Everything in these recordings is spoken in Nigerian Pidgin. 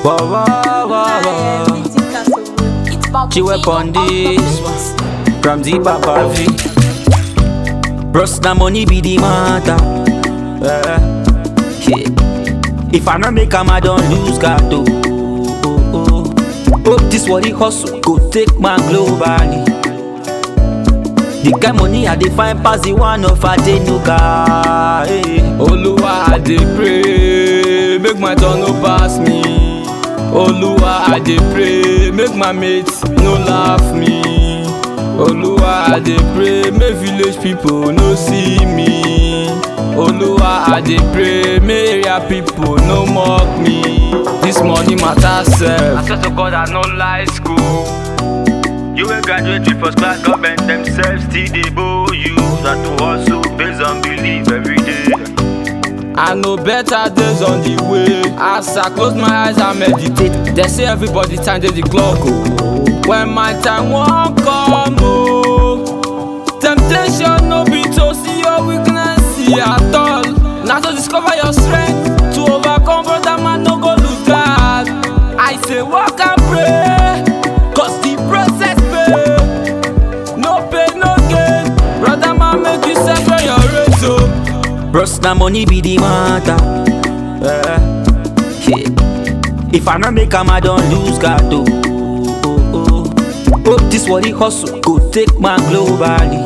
Whoa, whoa, whoa, whoa. She went on this one from the Papa V. Bros, the money be the matter. Eh, yeah. If I not make 'em, I don't lose God. Oh, oh, oh. Hope this what he hustle go take man globally. The kind money I dey find pass the one of Adenuga. Hey. Oluwa, I dey pray, make my turn no pass me. Oluwa, I dey pray, make my mates no laugh me. Oluwa, I dey pray, make village people no see me. Oluwa, I dey pray, make area people no mock me. This money matter sef. I swear to God, I no like school. You will graduate with first class government themselves still dey bow you That to hustle based on belief every day I know better days on the way. As I close my eyes, I meditate. They say everybody time dey the clock. Oh. When my time won't come, oh. Temptation no be to see your weakness see at all. Now to discover your strength to overcome, brother man no go lose God. I say walk and pray, cause the process pay. No pain, no gain. Brother man make you separate your race. Oh. Bros, the money be the matter Eh, yeah. If I not make 'em, I don't lose God oh, oh, oh. Hope this what he hustle go take man globally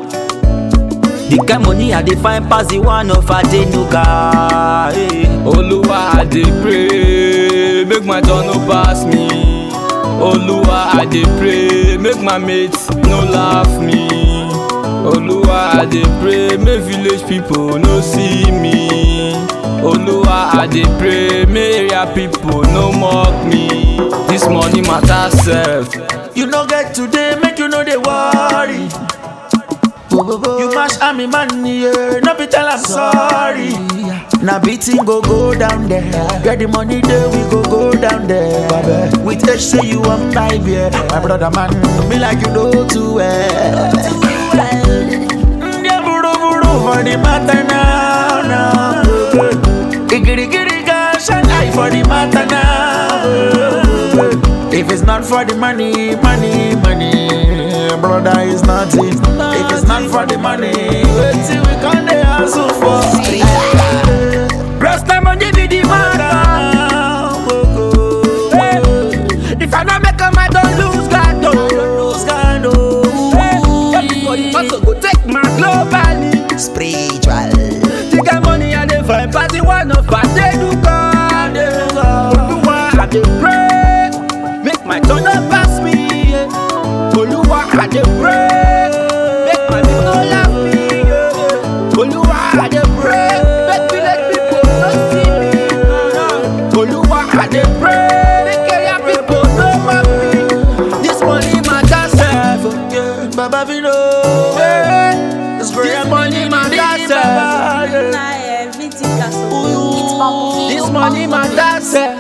The kind money I dey find pass the one of Adenuga hey. Oluwa, I dey pray, make my turn no pass me. Oluwa, I dey pray, make my mates no laugh me. Oluwa, I dey pray, make village people no see me. Oluwa, I dey pray, make area people no mock me. This money matter sef. You no get today, make you know they worry. You mash army money, yeah. No be tell I'm sorry. Now beating go go down there. Get the money there, we go go down there. With H say you want vibe, yeah. My brother man, me like you know too well. Yeah, buru buru for the matter now, now. Igiri giri gosh and I for the matter now. If it's not for the money, money, money, brother is nothing. If it's not for the money, wait till we can dey hustle for. Bros, the money be the matter hey. If I not make 'em, I don't lose God oh. Hey, everybody hustle go take man globally Spiritual. The kind money I dey find pass the one of Adenuga Oluwa I dey pray Make my turn no pass me yeah. Oluwa I dey pray Make my people no laugh me yeah. Oluwa I dey pray Make village people no see me Oluwa I dey pray Make area people no mock me This money matter sef oh, yeah. Baba Vino. Hey, This This money matter sef Baba, yeah. This money matter sef